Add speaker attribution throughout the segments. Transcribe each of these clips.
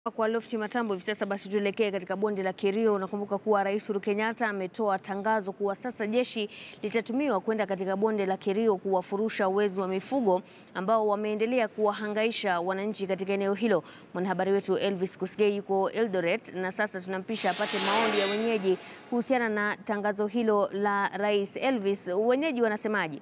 Speaker 1: Kwa Lofti Matambo hivi sasa basi tuelekee katika bonde la Kerio. Unakumbuka kuwa Rais Uhuru Kenyatta ametoa tangazo kuwa sasa jeshi litatumiwa kwenda katika bonde la Kerio kuwafurusha wezi wa mifugo ambao wameendelea kuwahangaisha wananchi katika eneo hilo. Mwanahabari wetu Elvis Kusgei yuko Eldoret na sasa tunampisha apate maoni ya wenyeji kuhusiana na tangazo hilo la Rais. Elvis, wenyeji wanasemaje?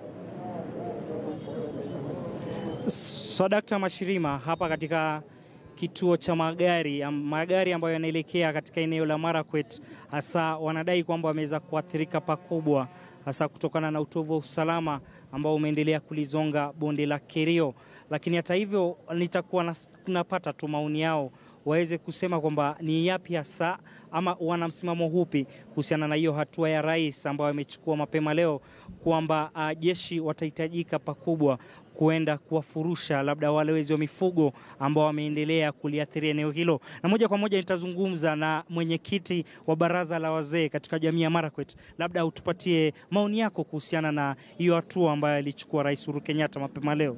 Speaker 2: Swadakta Mashirima hapa katika kituo cha magari magari ambayo yanaelekea katika eneo la Marakwet, hasa wanadai kwamba wameweza kuathirika pakubwa, hasa kutokana na utovu wa usalama ambao umeendelea kulizonga bonde la Kerio. Lakini hata hivyo, nitakuwa napata tu maoni yao waweze kusema kwamba ni yapi hasa ama wana msimamo hupi kuhusiana na hiyo hatua ya rais ambayo amechukua mapema leo kwamba uh, jeshi watahitajika pakubwa kuenda kuwafurusha labda wale wezi wa mifugo ambao wameendelea kuliathiri eneo hilo. Na moja kwa moja nitazungumza na mwenyekiti wa baraza la wazee katika jamii ya Marakwet, labda utupatie maoni yako kuhusiana na hiyo hatua ambayo alichukua Rais Uhuru Kenyatta mapema leo.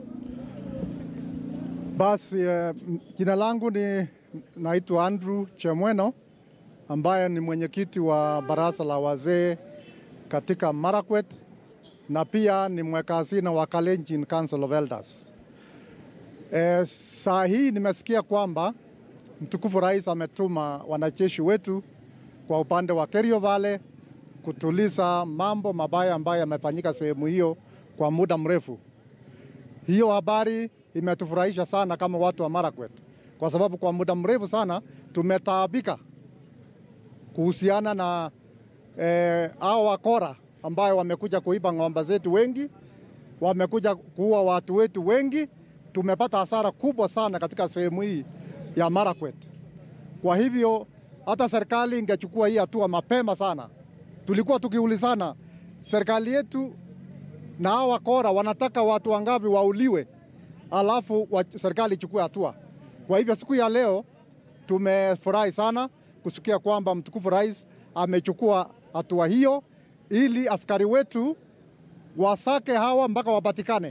Speaker 3: Basi uh, jina langu ni naitwa Andrew Chemweno ambaye ni mwenyekiti wa baraza la wazee katika Marakwet na pia ni mweka hazina wa Kalenjin Council of Elders. E, saa hii nimesikia kwamba mtukufu rais ametuma wanajeshi wetu kwa upande wa Kerio Valley kutuliza mambo mabaya ambayo yamefanyika sehemu hiyo kwa muda mrefu. Hiyo habari imetufurahisha sana kama watu wa Marakwet, kwa sababu kwa muda mrefu sana tumetaabika kuhusiana na eh, hao wakora ambayo wamekuja kuiba ng'ombe zetu wengi, wamekuja kuua watu wetu wengi. Tumepata hasara kubwa sana katika sehemu hii ya Marakwet. Kwa hivyo hata serikali ingechukua hii hatua mapema sana. Tulikuwa tukiulizana serikali yetu na hao wakora wanataka watu wangapi wauliwe, alafu wa, serikali ichukue hatua. Kwa hivyo siku ya leo tumefurahi sana kusikia kwamba mtukufu rais amechukua hatua hiyo ili askari wetu wasake hawa mpaka wapatikane.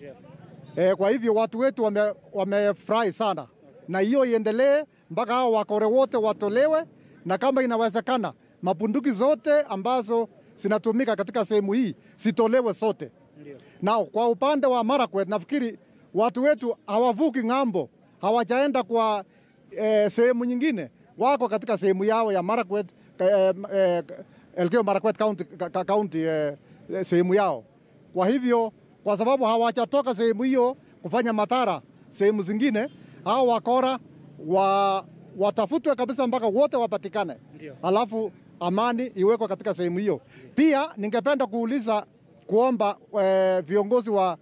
Speaker 3: E, kwa hivyo watu wetu wamefurahi wame sana na hiyo iendelee mpaka hawa wakore wote watolewe, na kama inawezekana mabunduki zote ambazo zinatumika katika sehemu hii zitolewe sote. Na kwa upande wa Marakwet nafikiri watu wetu hawavuki ng'ambo, hawajaenda kwa e, sehemu nyingine, wako katika sehemu yao ya Marakwet e, e, Elgeyo Marakwet County, county eh, sehemu yao. Kwa hivyo kwa sababu hawajatoka sehemu hiyo kufanya madhara sehemu zingine, hao wakora wa, watafutwe kabisa mpaka wote wapatikane, alafu amani iwekwe katika sehemu hiyo. Pia ningependa kuuliza kuomba eh, viongozi wa,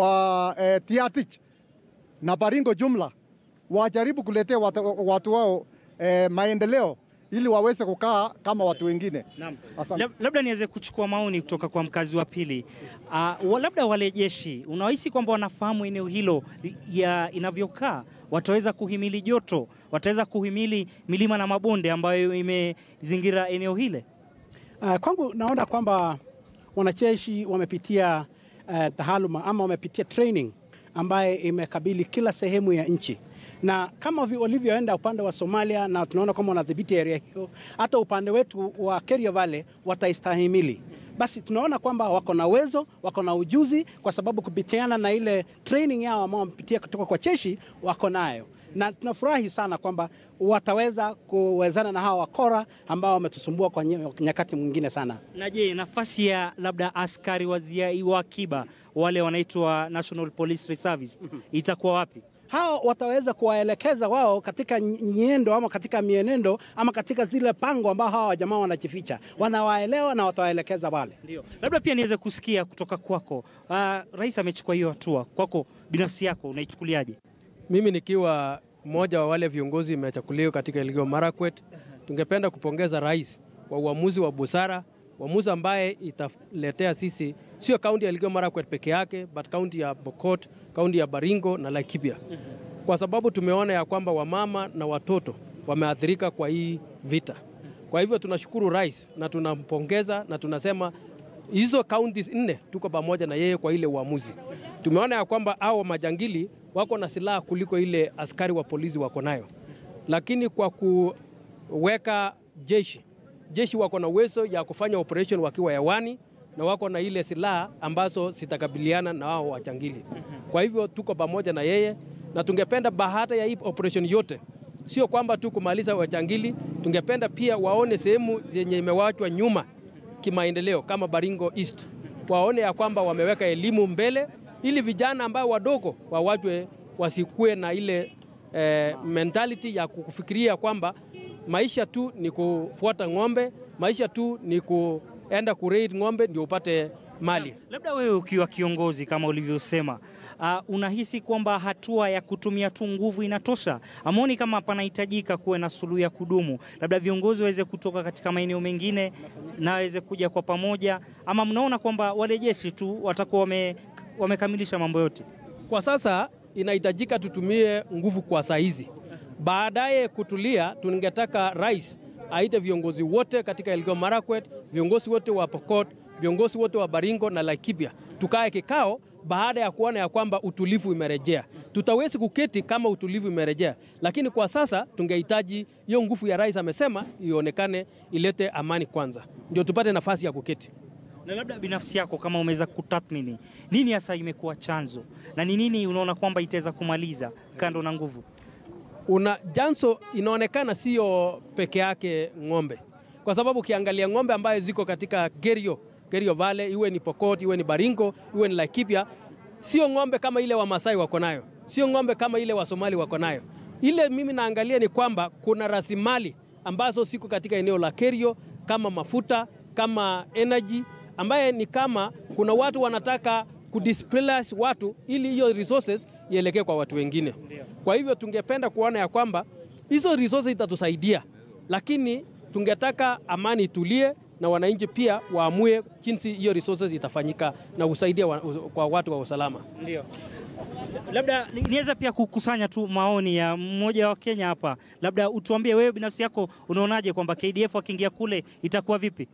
Speaker 3: wa eh, Tiatich na Baringo jumla wajaribu kuletea watu, watu wao eh, maendeleo ili waweze kukaa kama watu wengine.
Speaker 2: Naam. Labda niweze kuchukua maoni kutoka kwa mkazi wa pili. Uh, labda wale jeshi unahisi kwamba wanafahamu eneo hilo ya inavyokaa, wataweza kuhimili joto, wataweza kuhimili milima na mabonde ambayo imezingira eneo hile?
Speaker 4: Uh, kwangu naona kwamba wanajeshi wamepitia uh, tahaluma ama wamepitia training ambaye imekabili kila sehemu ya nchi na kama walivyoenda upande wa Somalia na tunaona kwamba wanadhibiti area hiyo, hata upande wetu wa Kerio Valley wataistahimili. Basi tunaona kwamba wako na uwezo, wako na ujuzi, kwa sababu kupitiana na ile training yao ambao wamepitia kutoka kwa jeshi wako nayo, na tunafurahi sana kwamba wataweza kuwezana na hawa wakora ambao wametusumbua kwa nyakati mwingine sana.
Speaker 2: Na je, nafasi ya labda askari wa akiba wale wanaitwa National Police Reservists itakuwa wapi?
Speaker 4: hao wataweza kuwaelekeza wao katika nyendo ama katika mienendo ama katika zile pango ambao hawa jamaa wanajificha, wanawaelewa na watawaelekeza wale.
Speaker 2: Ndio, labda pia niweze kusikia kutoka kwako. Uh, rais amechukua hiyo hatua, kwako binafsi yako unaichukuliaje?
Speaker 5: Mimi nikiwa mmoja wa wale viongozi imechakuliwa katika Elgeyo Marakwet, tungependa kupongeza rais kwa uamuzi wa busara, uamuzi ambaye italetea sisi sio kaunti ya Elgeyo Marakwet peke yake, but kaunti ya Pokot, kaunti ya Baringo na Laikipia, kwa sababu tumeona ya kwamba wamama na watoto wameathirika kwa hii vita. Kwa hivyo tunashukuru rais na tunampongeza na tunasema hizo kaunti nne tuko pamoja na yeye kwa ile uamuzi. Tumeona ya kwamba hao majangili wako na silaha kuliko ile askari wa polisi wako nayo, lakini kwa kuweka jeshi jeshi wako na uwezo ya kufanya operation wakiwa hewani na wako na ile silaha ambazo zitakabiliana na wao wachangili. Kwa hivyo tuko pamoja na yeye na tungependa baada ya hii operation yote, sio kwamba tu kumaliza wachangili, tungependa pia waone sehemu zenye imewachwa nyuma kimaendeleo kama Baringo East, waone ya kwamba wameweka elimu mbele, ili vijana ambao wadogo wawachwe wasikue na ile eh, mentality ya kufikiria kwamba maisha tu ni kufuata ng'ombe, maisha tu ni kuenda kuraid ng'ombe ndio upate mali.
Speaker 2: Labda wewe ukiwa kiongozi kama ulivyosema, uh, unahisi kwamba hatua ya kutumia tu nguvu inatosha? Amoni kama panahitajika kuwe na suluhu ya kudumu, labda viongozi waweze kutoka katika maeneo mengine na waweze kuja kwa pamoja, ama mnaona kwamba wale jeshi tu watakuwa wame, wamekamilisha mambo yote?
Speaker 5: Kwa sasa inahitajika tutumie nguvu kwa saa hizi. Baadaye kutulia, tungetaka rais aite viongozi wote katika Elgeyo Marakwet, viongozi wote wa Pokot, viongozi wote wa Baringo na Laikipia, tukae kikao baada ya kuona ya kwamba utulivu imerejea. Tutawezi kuketi kama utulivu imerejea, lakini kwa sasa tungehitaji hiyo nguvu ya rais amesema ionekane, ilete amani kwanza, ndio tupate nafasi ya kuketi.
Speaker 2: Na labda binafsi yako kama umeweza kutathmini nini hasa imekuwa chanzo na ni nini unaona kwamba itaweza kumaliza kando na nguvu?
Speaker 5: una janso inaonekana sio peke yake ng'ombe, kwa sababu ukiangalia ng'ombe ambayo ziko katika Kerio, Kerio Valley, iwe ni Pokot, iwe ni Baringo, iwe ni Laikipia, sio ng'ombe kama ile Wamasai wako nayo, sio ng'ombe kama ile Wasomali wako nayo. Ile mimi naangalia ni kwamba kuna rasilimali ambazo siko katika eneo la Kerio kama mafuta, kama energy, ambaye ni kama kuna watu wanataka kudisplace watu ili hiyo resources ielekee kwa watu wengine. Kwa hivyo tungependa kuona ya kwamba hizo resources itatusaidia, lakini tungetaka amani itulie na wananchi pia waamue jinsi hiyo resources itafanyika na kusaidia wa, kwa watu wa usalama.
Speaker 2: Ndio. Labda niweza pia kukusanya tu maoni ya mmoja wa Kenya hapa, labda utuambie wewe binafsi yako unaonaje kwamba KDF wakiingia kule itakuwa vipi?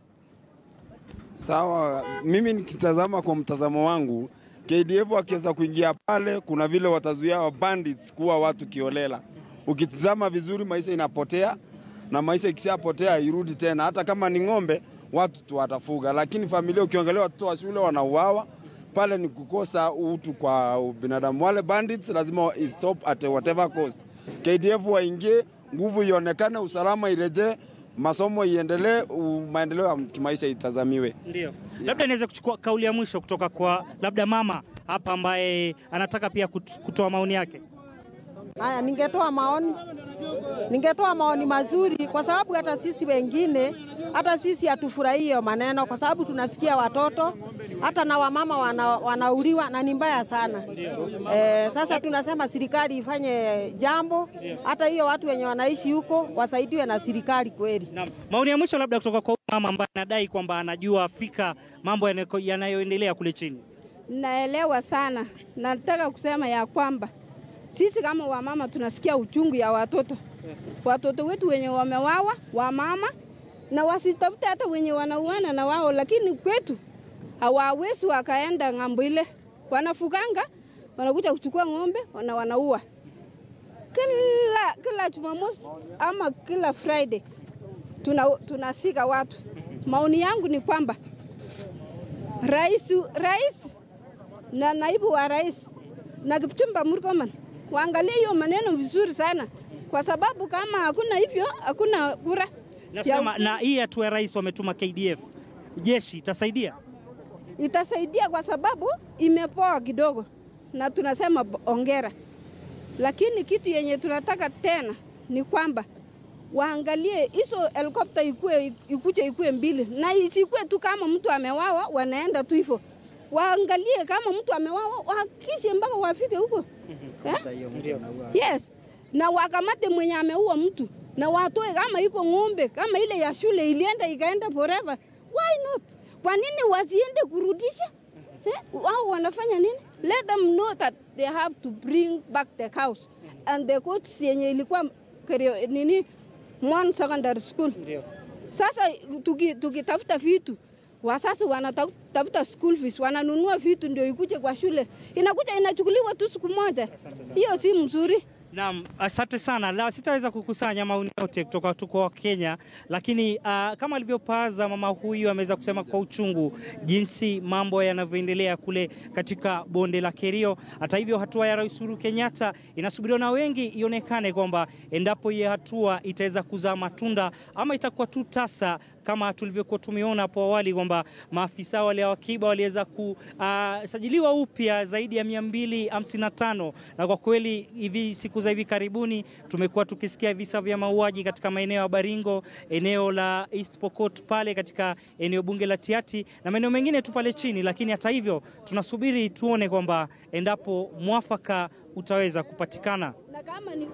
Speaker 6: Sawa, mimi nikitazama kwa mtazamo wangu, KDF wakiweza kuingia pale, kuna vile watazuia wa bandits kuwa watu kiolela. Ukitizama vizuri, maisha inapotea na maisha ikishapotea irudi tena. Hata kama ni ng'ombe, watu tu watafuga, lakini familia, ukiangalia watoto wa shule wanauawa pale, ni kukosa utu kwa binadamu. Wale bandits lazima stop at whatever cost. KDF waingie, nguvu ionekane, usalama irejee, masomo iendelee, maendeleo ya kimaisha itazamiwe.
Speaker 2: Ndio. Labda niweze kuchukua kauli ya mwisho kutoka kwa labda mama hapa ambaye anataka pia kut- kutoa maoni yake.
Speaker 7: Haya, ningetoa maoni, ningetoa maoni mazuri, kwa sababu hata sisi wengine, hata sisi hatufurahii hiyo maneno, kwa sababu tunasikia watoto hata na wamama wana, wanauliwa na ni mbaya sana. Eh, sasa tunasema serikali ifanye jambo, hata hiyo watu wenye wanaishi huko wasaidiwe na serikali kweli.
Speaker 2: Naam. Maoni ya mwisho labda kutoka kwa huyu mama ambaye anadai kwamba anajua fika mambo yanako- yanayoendelea kule chini.
Speaker 8: Naelewa sana. Nataka kusema ya kwamba sisi kama wamama tunasikia uchungu ya watoto, watoto wetu wenye wamewawa, wamama na wasitafute hata wenye wanauana na wao, lakini kwetu hawawezi wakaenda ng'ambo ile, wanafuganga wanakuja kuchukua ng'ombe na wanaua kila kila Jumamosi ama kila Friday tuna, tunasika watu. Maoni yangu ni kwamba rais, rais na naibu wa rais na Kipchumba Murkomen waangalie hiyo maneno vizuri sana, kwa sababu kama hakuna hivyo hakuna kura
Speaker 2: Nasema na hii hatua ya rais wametuma KDF. Jeshi itasaidia?
Speaker 8: itasaidia kwa sababu imepoa kidogo, na tunasema ongera, lakini kitu yenye tunataka tena ni kwamba waangalie hizo helikopta ikue ikuje ikue mbili, na isikue tu kama mtu amewawa wanaenda tu hivyo. Waangalie kama mtu amewawa, wahakikishe mpaka wafike huko eh? Yes, na wakamate mwenye ameua mtu na watoe, kama iko ng'ombe kama ile ya shule ilienda ikaenda forever, why not? Kwa nini wasiende kurudisha eh? Wao wanafanya nini? Let them know that they have to bring back the cows and the courts yenye ilikuwa Kerio- nini Mon Secondary School. Sasa tuki- tukitafuta vitu Wasasi wanatafuta school fees, wananunua vitu ndio ikuje kwa shule, inakuja inachukuliwa tu siku moja. Hiyo si mzuri.
Speaker 2: Naam, asante sana. La, sitaweza kukusanya maoni yote kutoka tu kwa Kenya, lakini uh, kama alivyopaza mama huyu ameweza kusema kwa uchungu jinsi mambo yanavyoendelea kule katika bonde la Kerio. Hata hivyo, hatua ya Rais Uhuru Kenyatta inasubiriwa na wengi ionekane kwamba endapo hii hatua itaweza kuzaa matunda ama itakuwa tu tasa kama tulivyokuwa tumeona hapo awali kwamba maafisa wale wa akiba waliweza kusajiliwa uh, upya zaidi ya 255 na kwa kweli hivi siku za hivi karibuni tumekuwa tukisikia visa vya mauaji katika maeneo ya Baringo, eneo la East Pokot pale katika eneo bunge la Tiati na maeneo mengine tu pale chini, lakini hata hivyo tunasubiri tuone kwamba endapo mwafaka utaweza kupatikana.
Speaker 8: Na kama ni